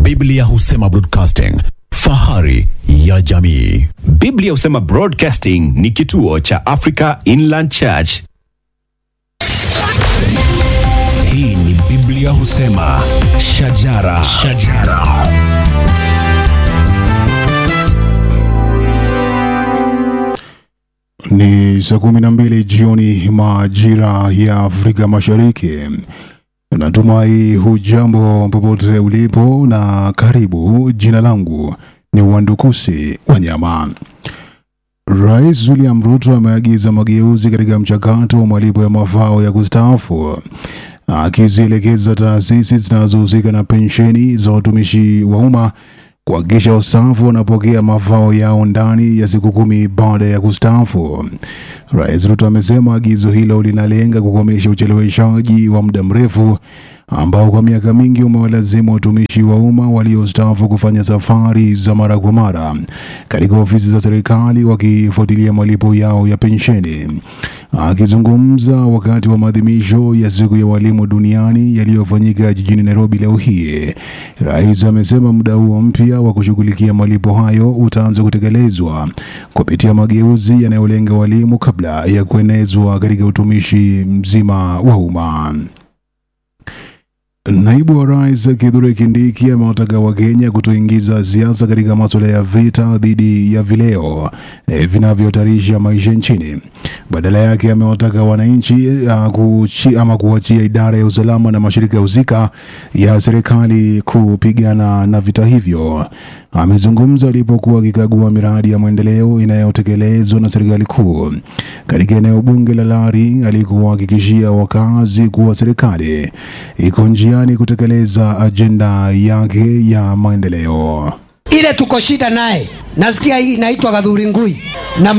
Biblia husema broadcasting, fahari ya jamii. Biblia husema Broadcasting ni kituo cha Africa Inland Church. Hii ni Biblia husema shajara, shajara. Ni saa kumi na mbili jioni majira ya Afrika Mashariki. Natumai hujambo popote ulipo na karibu. Jina langu ni Wandukusi Wanyama. Rais William Ruto ameagiza mageuzi katika mchakato wa malipo ya mafao ya kustaafu akizielekeza taasisi zinazohusika na pensheni za watumishi wa umma kuhakikisha wastaafu wanapokea mafao yao ndani ya siku kumi baada ya kustaafu. Rais Ruto amesema agizo hilo linalenga kukomesha ucheleweshaji wa muda mrefu ambao kwa miaka mingi umewalazimu watumishi wa umma waliostaafu kufanya safari za mara kwa mara katika ofisi za serikali wakifuatilia malipo yao ya pensheni. Akizungumza wakati wa maadhimisho ya siku ya walimu duniani yaliyofanyika jijini Nairobi leo hii, rais amesema muda huo mpya wa kushughulikia malipo hayo utaanza kutekelezwa kupitia mageuzi yanayolenga walimu kabla ya kuenezwa katika utumishi mzima wa umma. Naibu wa rais Kithure Kindiki amewataka Wakenya kutoingiza siasa katika masuala ya vita dhidi ya vileo e, vinavyohatarisha maisha nchini. Badala yake amewataka wananchi uh, kuchi, ama kuachia idara ya usalama na mashirika husika ya serikali kupigana na vita hivyo. Amezungumza alipokuwa akikagua miradi ya maendeleo inayotekelezwa na serikali kuu katika eneo bunge la Lari. Alikuwahakikishia wakazi kuwa serikali iko njiani kutekeleza ajenda yake ya maendeleo. ile tuko shida naye, nasikia hii inaitwa Gathuri Ngui.